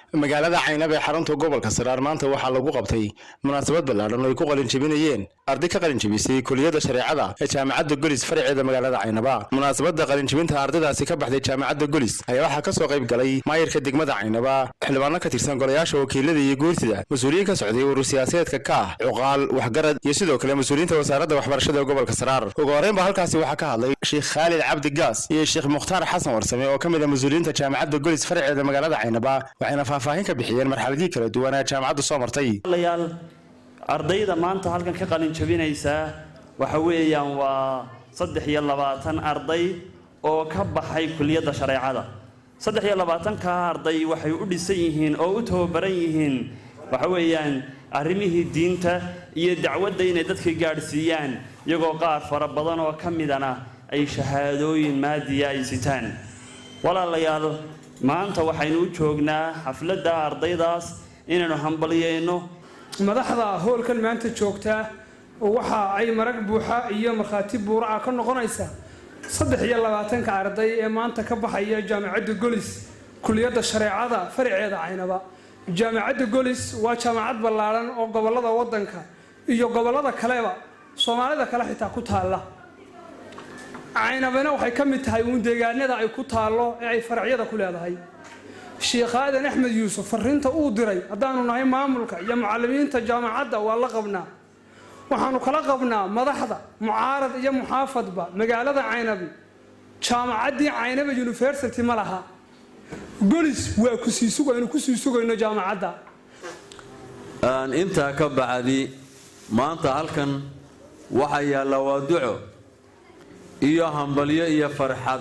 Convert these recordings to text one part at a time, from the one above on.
magaalada caynab ee xarunta gobolka saraar maanta waxaa lagu qabtay munaasabad ballaadhan oo ay ku qalinjabinayeen arday ka qalinjabisay kuliyadda shareecada ee jaamacadda golis faraceeda magaalada caynaba munaasabadda qalinjabinta ardaydaasi ka baxday jaamacadda golis ayaa waxaa ka soo qayb galay maayirka degmada caynaba xildhibaano ka tirsan golayaasha wakiilada iyo guurtida mas-uuliyiin ka socday urur siyaasadeedka ka ah cuqaal waxgarad iyo sidoo kale mas-uuliyiinta wasaaradda waxbarashada ee gobolka saraar ugu horreynba halkaasi waxaa ka hadlay sheekh khaalid cabdi gaas iyo sheekh mukhtaar xasan warsame oo ka mid a mas-uuliyiinta jaamacadda golis faraceeda magaalada caynaba waxayna faahfaahin ka bixiyeen marxaladii kala duwan ee jaamacaddu soo martay yaal ardayda maanta halkan ka qalin jabinaysaa waxa weeyaan waa saddex iyo labaatan arday oo ka baxay kuliyadda shareecada saddex iyo labaatankaa arday waxay u dhisan yihiin oo u tababaran yihiin waxa weeyaan arrimihii diinta iyo dacwadda inay dadka gaadhsiiyaan iyagoo qaar fara badan oo ka midana ay shahaadooyin maadiya ay sitaan walaalayaal maanta waxaynu u joognaa xafladda ardaydaas inaynu hambalyeyno madaxda howlkan maanta joogtaa waxa ay marag buuxa iyo markhaati buuraca ka noqonaysa saddex iyo labaatanka arday ee maanta ka baxaya jaamacadda golis kuliyadda shareecada faraceeda caynaba jaamacadda golis waa jaamacad ballaadhan oo gobolada wadanka iyo gobolada kaleba soomaalida kale xitaa ku taalla caynabana waxay ka mid tahay uun deegaanada ay ku taallo ee ay faracyada ku leedahay sheekh aadan axmed yuusuf fariinta uu diray haddaanu nahay maamulka iyo mucalimiinta jaamacadda waa la qabnaa waxaanu kala qabnaa madaxda mucaarad iyo muxaafadba magaalada caynabi jaamacaddii caynaba university ma laha golis waa kusii sugaynu kusii sugayno jaamacadda intaa ka bacdi maanta halkan waxaa yaalla waa duco iyo hambalyo iyo farxad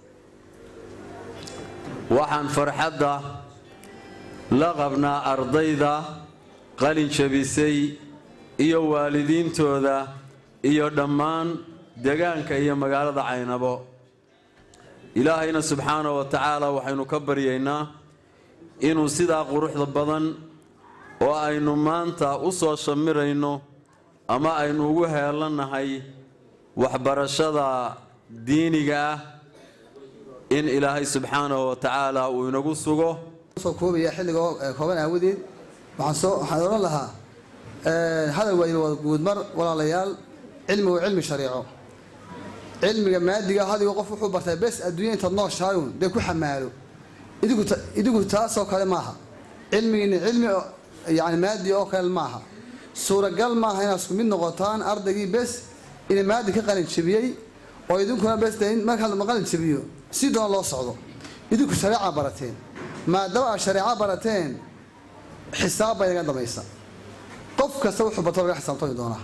waxaan farxadda la qabnaa ardayda qalin jabisay iyo waalidiintooda iyo dhammaan degaanka iyo magaalada caynabo ilaahayna subxaana wa tacaala waxaynu ka baryaynaa inuu sidaa quruxda badan oo aynu maanta u soo shamirayno ama aynu ugu heelannahay waxbarashada diiniga ah in ilaahay subxaanahu wa tacaala uu inagu sugo soo koobaya xilliga kooban aawadeed waxaan soo waxaan odhan lahaa hadal waayo wada guudmar walaalayaal cilmigu waa cilmi shariico cilmiga maadiga hadigo qof wuxuu bartay bes adduunya intaad nooshaayun dee ku xamaalo idigu idigu taasoo kale maaha cilmigiina cilmi yani maadi oo kale maaha suuragal maaha inaad isku mid noqotaan ardaygii bes ina maadi ka qalin jabiyey oo idinkuna bes markaa ma qalin jabiyo si doona loo socdo idinku shareeca barateen maadaama aad shareeco barateen xisaab baa inaga damaysa qof kasta wuxuu barto laga xisaabtami doonaa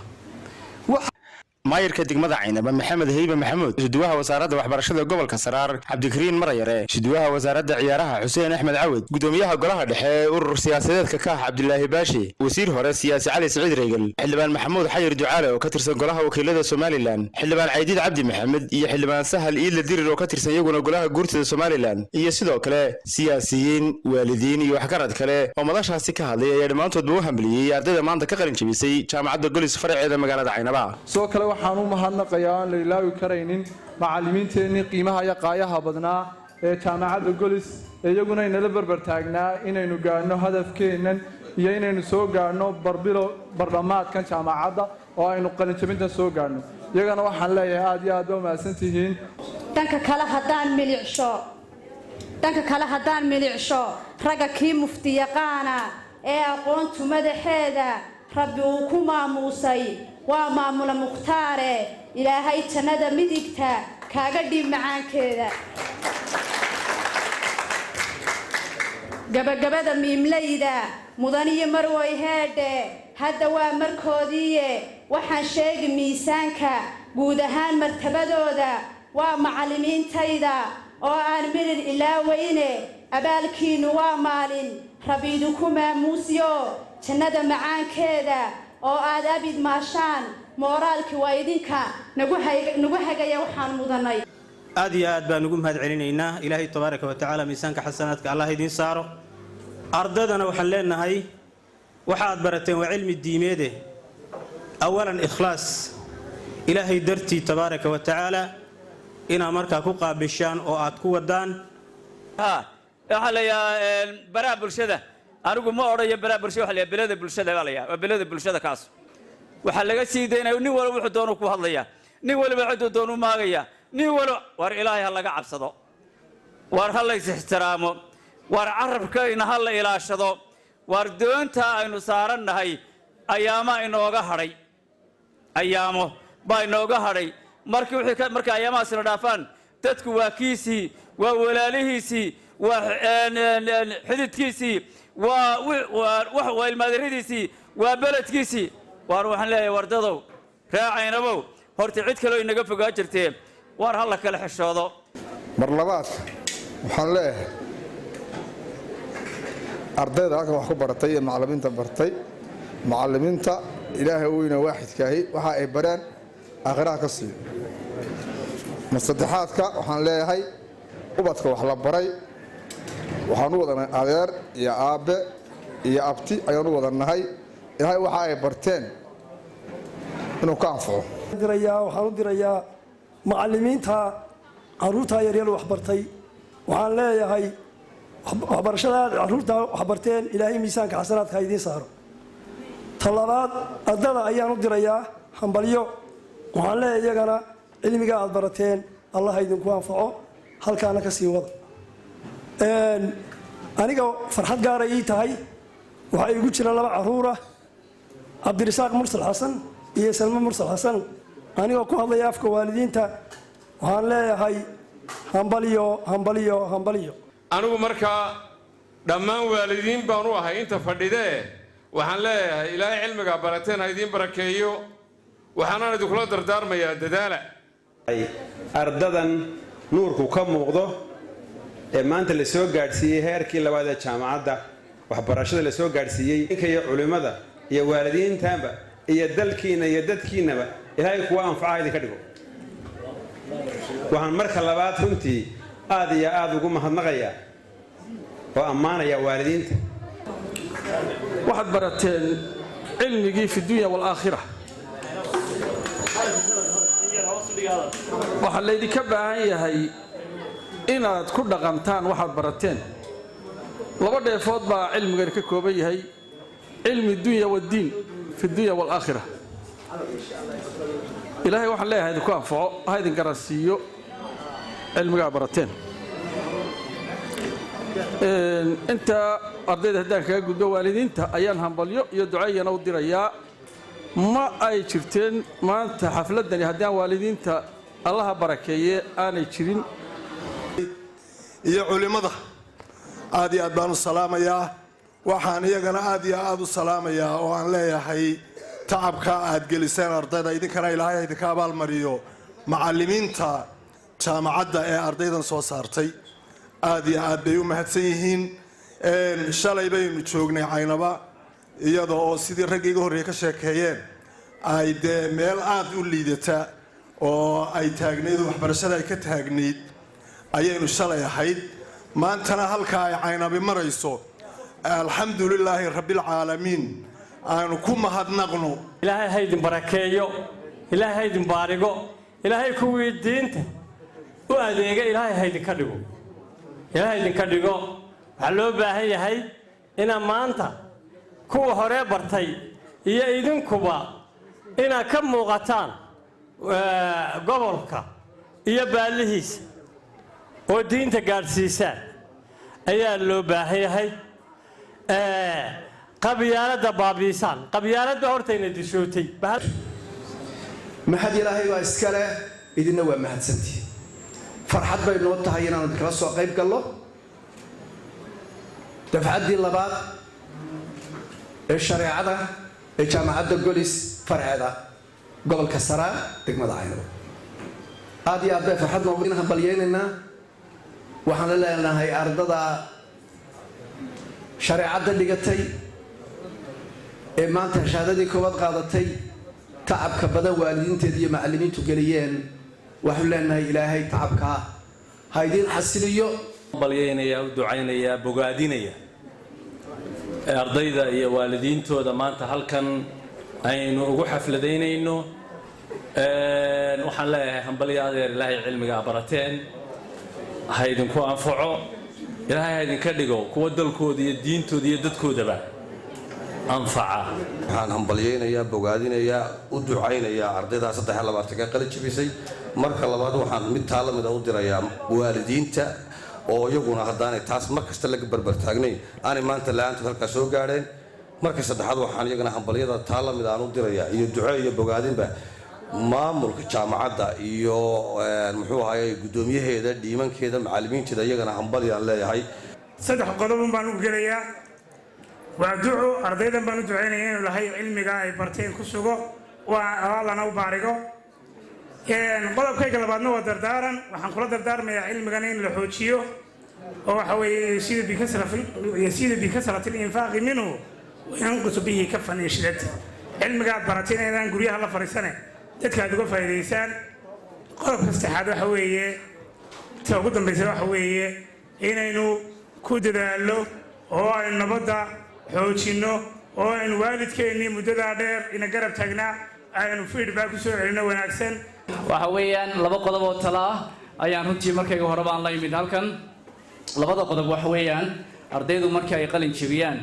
maayirka degmada caynaba maxamed heybe maxamuud siduwaha wasaaradda waxbarashada gobolka saraar cabdikariin marayare siduwaha wasaaradda ciyaaraha xuseen axmed cawad gudoomiyaha golaha dhexe ee urur siyaasadeedka ka ah cabdilaahi baashi wasiir hore siyaasi cali siciid reegal xildhibaan maxamuud xayir ducaale oo ka tirsan golaha wakiilada somalilan xildhibaan caydiid cabdi maxamed iyo xildhibaan sahal iidla dirir oo ka tirsan iyaguna golaha guurtida somalilan iyo sidoo kale siyaasiyiin waalidiin iyo waxgarad kale oo madashaasi ka hadlay ayaa dhammaantoodba u hambaliyey ardayda maanta ka qalin jabisay jaamacadda golis faraceeda magaalada caynaba waxaan u mahadnaqayaa aan la ilaawi karaynin macallimiinteennii qiimaha iyo qaayaha badnaa ee jaamacadda golis ee iyaguna inala berber taagnaa inaynu gaadhno hadafkeennan iyo inaynu soo gaadhno barbilo bardhammaadkan jaamacadda oo aynu qalinjabintan soo gaadhno iyagana waxaan leeyahay aad iyo aad ba umahadsan tihiin dhanka kale haddaan milicsho dhanka kale haddaan milicsho ragga kii mufti yaqaana ee aqoontu madaxeeda rabbi uu ku maamuusay waa maamula mukhtaare ilaahay jannada midigta kaaga dhiib macaankeeda gabagabada miimlayda mudaniyo marwoy heedhe hadda waa markoodiiye waxaan sheegi miisaanka guud ahaan martabadooda waa macallimiintayda oo aan midhin ilaaweyne abaalkiinnu waa maalin rabbi idinku maamuusyo jannada macaankeeda oo aad abid maashaan mooraalkii waa idinka nagu hagaya waxaan mudanay aad iyo aad baan ugu mahad celinaynaa ilaahay tabaaraka wa tacaala miisaanka xasanaadka allah idiin saaro ardaydana waxaan leenahay waxa aad barateen waa cilmi diimeede awalan ikhlaas ilaahay dartii tabaaraka wa tacaala inaad markaa ku qaabishaan oo aad ku wadaan waxaa la yidhaha baraha bulshada anigu ma odhayo baraha bulshada waxa la yidhaha belada bulshada baa la yidhaha waa belada bulshada kaas waxaa laga sii daynaya nin waliba wuxuu doonu ku hadlaya nin waliba ciduu doonu maagaya nin waliba war ilaahay ha laga cabsado war ha lays ixtiraamo war carabkayna ha la ilaashado war doonta aynu saarannahay ayaamaa inooga hadhay ayaamo baa inooga hadhay markii wixii ka markay ayaamahaas la dhaafaan dadku waa kiisii waa walaalihiisii waa xididkiisii waa waa ilmaadiradiisii waa beledkiisii waar waxaan leeyahay wardadow raacaynabow horta cid kaloo inaga fogaa jirtee waar ha la kala xishoodo mar labaad waxaan leeyahay ardayda halkan wax ku baratay iyo macallimiinta bartay macallimiinta ilaahay weyna waaxidkaahi waxa ay bareen aakhiraha ka siiyo mar saddexaadka waxaan leeyahay ubadka wax la baray waxaan u wadanay adeer iyo aabbe iyo abti ayaan u wadannahay ilaahay waxa ay barteen inuu ka anfaco waxaan u dirayaa macallimiinta caruurta yaryar waxbartay waxaan leeyahay waxbarashada caruurta waxbarteen ilaahay miisaanka xasanaadka idiin saaro talabaad ardada ayaan u dirayaa hambalyo waxaan leeyahay iyagana cilmiga aad barateen allah idinku anfaco halkaana ka sii wada aniga farxad gaara ii tahay waxaa igu jira laba caruura cabdirasaaq mursal xasan iyo salme mursal xasan anigoo ku hadlaya afka waalidiinta waxaan leeyahay hambalyo hambalyo hambalyo anigu markaa dhammaan waalidiin baan u ahay inta fadhidee waxaan leeyahay ilaahay cilmigaa barateen ha idiin barakeeyo waxaanaan idinkula dardaarmayaa dadaala ardadan nuurku ka muuqdo ee maanta la soo gaadhsiiyey heerkii labaad ee jaamacadda waxbarashada la soo gaadhsiiyey ninka iyo culimmada iyo waalidiintaanba iyo dalkiinna iyo dadkiinnaba ilaahay kuwa anfacaha idinka dhigo waxaan marka labaad runtii aad iyo aad ugu mahadnaqayaa oo ammaanayaa waalidiinta waxaad barateen cilmigii fi dunya waalaakhira waxaa laydinka baahan yahay inaad ku dhaqantaan waxaad barateen laba dheefood baa cilmigani ka kooban yahay cilmi dunya waddiin fi dunya waalaakhira ilaahay waxaan leeyahay idinku anfaco ha idin garansiiyo cilmigaa barateen intaa ardayda haddaan kaga gudbo waalidiinta ayaan hambalyo iyo ducayana u dirayaa ma ay jirteen maanta xafladani haddaan waalidiinta allaha barakeeye aanay jirin iyo culimmada aad iyo aad baan u salaamayaa waxaan iyagana aad iyo aad u salaamayaa oo aan leeyahay tacabka aad geliseen ardayda idinkana ilaahay idinka abaalmariyo macallimiinta jaamacadda ee ardaydan soo saartay aad iyo aad bay u mahadsan yihiin shalay baynu joognay caynaba iyada oo sidii raggii iga horreeye ka sheekeeyeen ay dee meel aad u liidata oo ay taagnayd waxbarashada ay ka taagnayd ayaynu shalay ahayd maantana halka ay caynabi marayso alxamdu lilaahi rabbilcaalamiin aanu ku mahadnaqno ilaahay ha idin barakeeyo ilaahay ha idin baarigo ilaahay kuwii diinta u adeega ilaahay ha idinka dhigo ilaahay idinka dhigo waxaa loo baahan yahay inaad maanta kuwa horee bartay iyo idinkuba inaad ka muuqataan gobolka iyo baallihiisa oo diinta gaadhsiisaan ayaa loo baahan yahay qabyaaladda baabiisaan qabyaaladda hortayna dishootay mahad ilaahay baa iskale idinna waa mahadsantii farxad bay noo tahay inaanu idinkala soo qayb gallo dafcaddii labaad ee shareecada ee jaamacadda golis farceeda gobolka saraa degmada caynabo aad iyo aad bay farxad noogu hambalyaynaynaa waxaan la leenahay ardada shareecadda dhigatay ee maanta shahaadadii koowaad qaadatay tacabka badan waalidiinteed iyo macallimiintu geliyeen waxaanu leenahay ilaahay tacabkaa ha idiin xasiliyo balyaynaya u ducaynaya bogaadinaya ardayda iyo waalidiintooda maanta halkan aynu ugu xafladaynayno waxaan leeyahay hambalyo adeer ilaahay cilmigaa barateen ha idinku anfaco ilaahay ha idinka dhigo kuwa dalkooda iyo diintooda iyo dadkoodaba anfaca waxaan hambalyaynayaa bogaadinayaa u ducaynayaa ardaydaa saddex iyo labaatanka qalin jabisay marka labaad waxaan mid taa la mid a u dirayaa waalidiinta oo iyaguna haddaanay taas mar kasta laga barbartaagnayn aanay maanta la-aantood halkaa soo gaadheen marka saddexaad waxaan iyagana hambalyada taa la mid aan u dirayaa iyo duco iyo bogaadinba maamulka jaamacadda iyo muxuu ahaye guddoomiyaheeda dhiimankeeda macallimiinteeda iyagana hambalyaan leeyahay saddex qodobun baan u gelayaa waa duco ardaydan baan u ducaynaya inuu lahay cilmiga ay barteen ku sugo waa alaalana u baarigo qodobkayga labaadna waa dardaaran waxaan kula dardaarmayaa cilmigana in la xoojiyo oo waxa weeye yasiidu bikasrati linfaaqi minhu wayanqusu bihi kafan iyo shidati cilmiga aad baratay inaydaan guryaha la fadhiisane dadka aad uga faa'iidaysaan qodobka saddexaad waxa weeye ta ugu dambaysa waxa weeye inaynu ku dadaallo oo aynu nabadda xoojinno oo aynu waalidkeennii muddadaa dheer ina garab taagnaa aynu feedback ku soo celinno wanaagsan waxa weeyaan laba qodob oo tala ah ayaan runtii markayga hore baan la yimid halkan labada qodob waxa weeyaan ardaydu markii ay qalin jebiyaan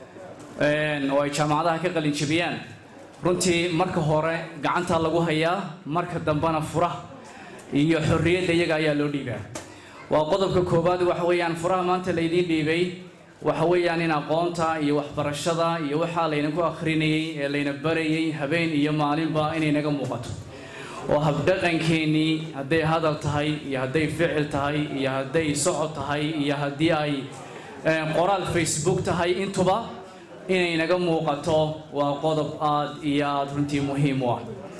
oo ay jaamacadaha ka qalin jebiyaan runtii marka hore gacanta lagu hayaa marka dambena furaha iyo xorriyadda iyaga ayaa loo dhiibaa waa qodobka koowaad waxa weeyaan furaha maanta laydiin dhiibay waxa weeyaan in aqoonta iyo waxbarashada iyo waxaa laydinku akhrinayey ee layna barayay habeen iyo maalinba inay naga muuqato oo habdhaqankeennii hadday hadal tahay iyo hadday ficil tahay iyo hadday socod tahay iyo haddii ay qoraal facebook tahay intuba inay naga muuqato waa qodob aad iyo aada runtii muhiim u ah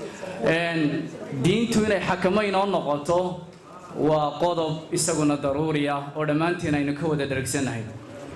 diintu inay xakamo inoo noqoto waa qodob isaguna daruuri ah oo dhammaantiin aynu ka wada dharagsannahay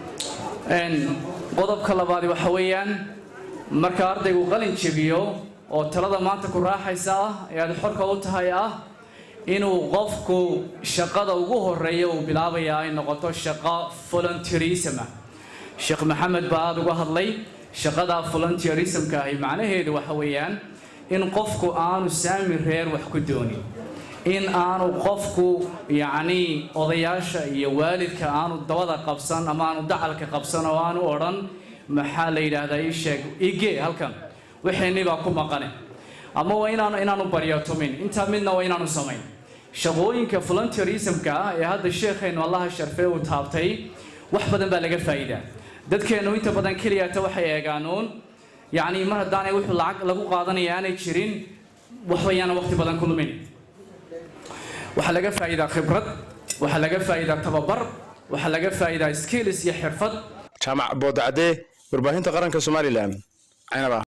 qodobka labaadi waxa weeyaan marka ardaygu qalin jebiyo oo talada maanta ku raaxaysa ah ee aad xorka u tahay ah inuu qofku shaqada ugu horeeya uu bilaabaya ay noqoto shaqo volunteerism ah sheekh maxamed baa aada uga hadlay shaqada volunteerismka ahi macnaheedu waxa weeyaan in qofku aanu saami reer wax ku doonin in aanu qofku yacnii odayaasha iyo waalidka aanu dabada qabsan ama aanu dacalka qabsan oo aanu odhan maxaa la yidhaahdaa ii sheeg igee halkan wixeenni baa ku maqane ama waa inaanu inaanu baryatomin intaa midna waa inaanu samayn shaqooyinka volunteerismka ah ee hadda sheekhaynu allaha sharfee uu taabtay wax badan baa laga faa'iidaa dadkeennu inta badan keliyata waxay eegaanuun yacnii mar haddaanay wuxuu lacag lagu qaadanaya aanay jirin waxbayaana waqti badan ku lumin waxaa laga faa'iidaa khibrad waxaa laga faa'iidaa tababar waxaa laga faa'iidaa skills iyo xirfad jaamac boodacadee warbaahinta qaranka somalilan caynaba